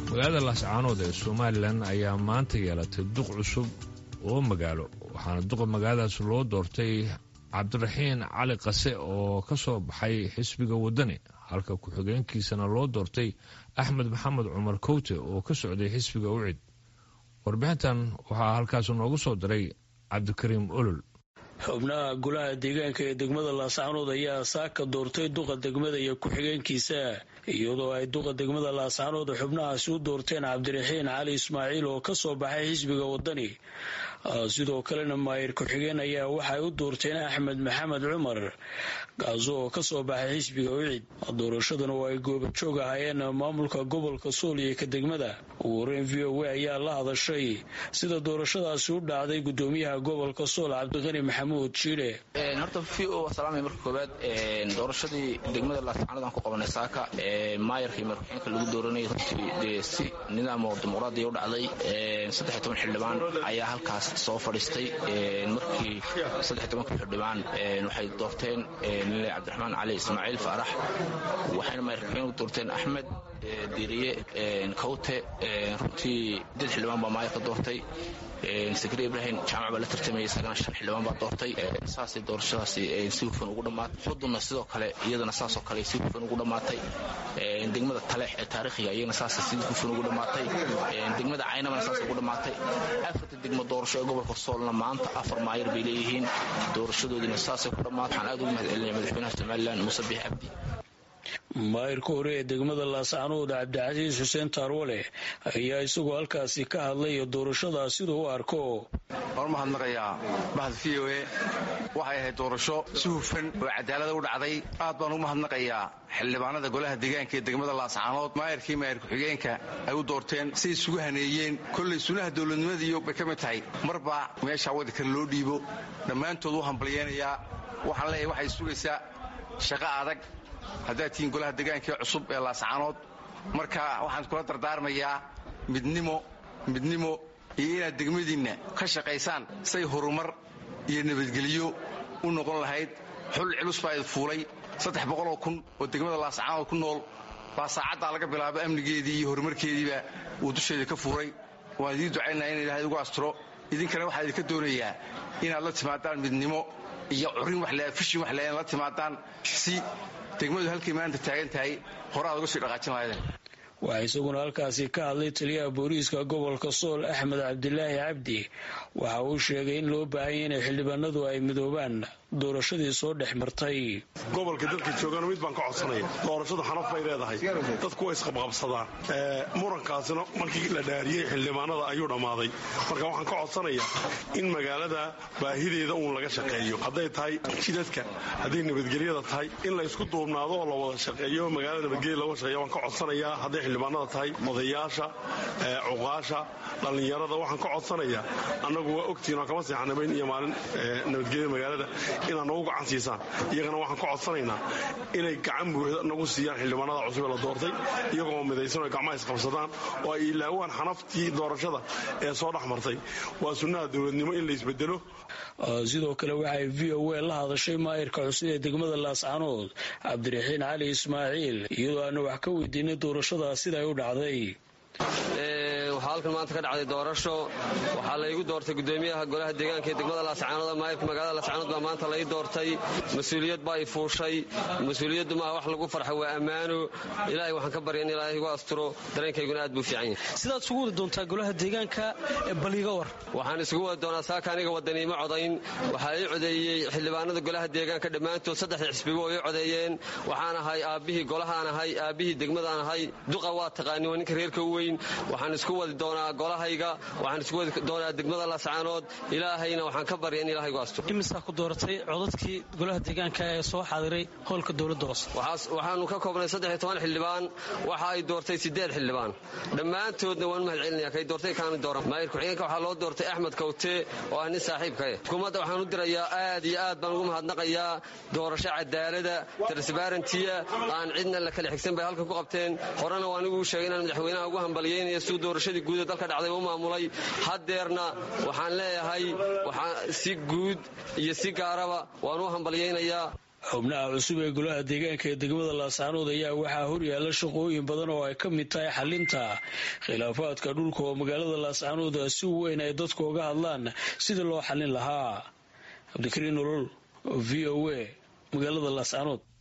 magaalada laascaanood ee somalilan ayaa maanta yeelatay duq cusub oo magaalo waxaana duqa magaaladaas loo doortay cabdiraxiin cali qase oo ka soo baxay xisbiga waddani halka ku-xigeenkiisana loo doortay axmed maxamed cumar kowte oo ka socday xisbiga ucid warbixintan waxaa halkaas noogu soo diray cabdikariim olol xubnaha golaha deegaanka ee degmada laascaanood ayaa saaka doortay duqa degmada iyo ku-xigeenkiisa iyadoo ay duqa degmada laascaanood xubnahaasi u doorteen cabdiraxiin cali ismaaciil oo ka soo baxay xisbiga waddani sidoo kalena maayir ku-xigeen ayaa waxay u doorteen axmed maxamed cumar kaasi oo ka soo baxay xisbiga ucid doorashadan oo ay goobajoog ahaayeen maamulka gobolka sool iyo ka degmada ugu horeyn v o a ayaa la hadashay sida doorashadaasi u dhacday gudoomiyaha gobolka sool cabdiqani maxamuud jiidhe horta v o salaamay marka koowaad doorashadii degmada laascaanood aan ku qabanay saaka maayarka iyo markuxeenka lagu dooranayay runtii dee si nidaam oo dimuqraadiya u dhacday saddex toban xildhibaan ayaa halkaas soo fadhiistay markii saddex tobanka xildhibaan waxay doorteen nile cabdiraxmaan cali ismaaciil faarax waxayna maayarkuxeen u doorteen axmed diiriye kawte runtii dad xildhibaan baa maayarka doortay sakri ibrahim jaamac baa la tartamayay isagana shan xildhibaan baa doortay saasay doorashadaasi si hufan ugu dhammaatay xudunna sidoo kale iyadana saasoo kale si hufan ugu dhammaatay degmada taleex ee taariikhiga iyagana saasay si hufan ugu dhammaatay degmada caynabana saas ugu dhammaatay afarta degmo doorasho ee gobolka soolna maanta afar maayar bay leeyihiin doorashadoodiina saasay ku dhammaatay waxaan aad ugu mahad celinaya madaxweynaha somalilan muuse biix cabdi maayirka hore ee degmada laascaanood cabdicasiis xuseen taarwale ayaa isagoo halkaasi ka hadlay doorashadaa siduu u arko waan u mahadnaqayaa mahad v o e waxay ahayd doorasho si hufan oo cadaalada u dhacday aad baan ugu mahadnaqayaa xildhibaanada golaha deegaanka ee degmada laascaanood maayarkii maayar ku-xigeenka ay u doorteen siay isugu haneeyeen kollay sunaha dowladnimadiiyo bay ka mid tahay marba meeshaa waddankale loo dhiibo dhammaantood u hambalyeynayaa waxaan leeyahay waxay sugaysaa shaqo adag haddaad tihiin golaha deegaankaee cusub ee laascaanood marka waxaan kula dardaarmayaa midnimo midnimo iyo inaad degmadiinna ka shaqaysaan say horumar iyo nabadgelyo u noqon lahayd xul culus baa id fuulay saddex boqoloo kun oo degmada laascaanood ku nool baa saacaddaa laga bilaabo amnigeedii iyo horumarkeediiba uu dusheeda ka fuuray waan idiin ducaynaha in ilahay ugu asturo idinkana waxaa idinka doonayaa inaad la timaadaan midnimo iyo curin fishin wax la timaadaan si degmadu halkay maanta taagan tahay horaad uga sii dhaqaajin lahaydeen waxaa isaguna halkaasi ka hadlay taliyaha booliiska gobolka sool axmed cabdilaahi cabdi waxa uu sheegay in loo baahanya inay xildhibaanadu ay midoobaan doorashadii soo dhex martay gobolka dadka joogana mid baan ka codsanaya doorashadu xanaf bay leedahay dadku way isqabqabsadaan murankaasina markii la dhaariyey xildhibaanada ayuu dhammaaday marka waxaan ka codsanayaa in magaalada baahideeda uun laga shaqeeyo hadday tahay jidadka hadday nabadgelyada tahay in la isku duubnaado oo la wada shaqeeyo magaalada nabadgelya looga shaqeeyo waan ka codsanayaa hadday xildhibaanada tahay odayaasha cuqaasha dhallinyarada waxaan ka codsanayaa annagu waa ogtihin oo kama seexanabayn iyo maalin nabadgelyada magaalada inaad nagu gacan siisaan iyagana waxaan ka codsanaynaa inay gacan buuxda nagu siiyaan xildhibaanada cusub ee la doortay iyagoo midaysan oo gacmaha isqabsadaan oo ay ilaawaan xanaftii doorashada ee soo dhex martay waa sunnaha dowladnimo in la isbedelo sidoo kale waxay v o a la hadashay maayirka cusub ee degmada laascaanood cabdiraxiin cali ismaaciil iyadoo aana wax ka weydiinay doorashadaa siday u dhacday waxaa halkan maanta ka dhacday doorasho waxaa laygu doortay gudoomiyaha golaha deegaanka ee degmada laascaanood maayirka magaalada laascaanood baa maanta lai doortay mas-uuliyad baa i fuushay mas-uuliyaddu maaha wax lagu farxa waa ammaano ilaahay waxaan ka barya in ilaahay igu asturo dareenkayguna aad buu fiican yahay sidaad isugu wadi doontaa golaha deegaanka baliiga war waxaan isugu wadi doonaa saaka aniga wadaniimo codayn waxaa ii codeeyey xildhibaanada golaha deegaanka dhammaantood saddexda xisbiba oo ii codeeyeen waxaan ahay aabbihii golahaan ahay aabbihii degmadaan ahay duqa waa taqaani waa ninka reerka u weyn waxaan isku wadi doonaa golahayga waxaan isku wadi doonaa degmada laascaanood ilaahayna waxaan ka barya in ilahay gu asturo imisaa ku dooratay codadkii golaha deegaanka ee soo xaadiray howlka dowladda hoose waxaanu ka koobnay saddex toban xildhibaan waxa ay doortay sideed xildhibaan dhammaantoodna waan mahad celinaya kay doortay kaanu dooran maayir ku-xigeenka waxaa loo doortay axmed kawte oo ah nin saaxiibkae xukuumadda waxaan u dirayaa aad iyo aad baan ugu mahadnaqayaa doorasho cadaalada transbarantiya aan cidna la kala xigsan bay halkan ku qabteen horena waa anigu sheegay inaan madaxweynaha ugu hambalyeynaya siduu doorashadii guud ee dalka dhacday u maamulay haddeerna waxaan leeyahay waxaa si guud iyo si gaaraba waan u hambalyaynayaa xubnaha cusub ee golaha deegaanka ee degmada laascaanood ayaa waxaa horyaala shaqooyin badan oo ay ka mid tahay xalinta khilaafaadka dhulka oo magaalada laascaanood si weyn ay dadku uga hadlaan sidii loo xalin lahaa cabdikariin nolol v o a magaalada laascaanood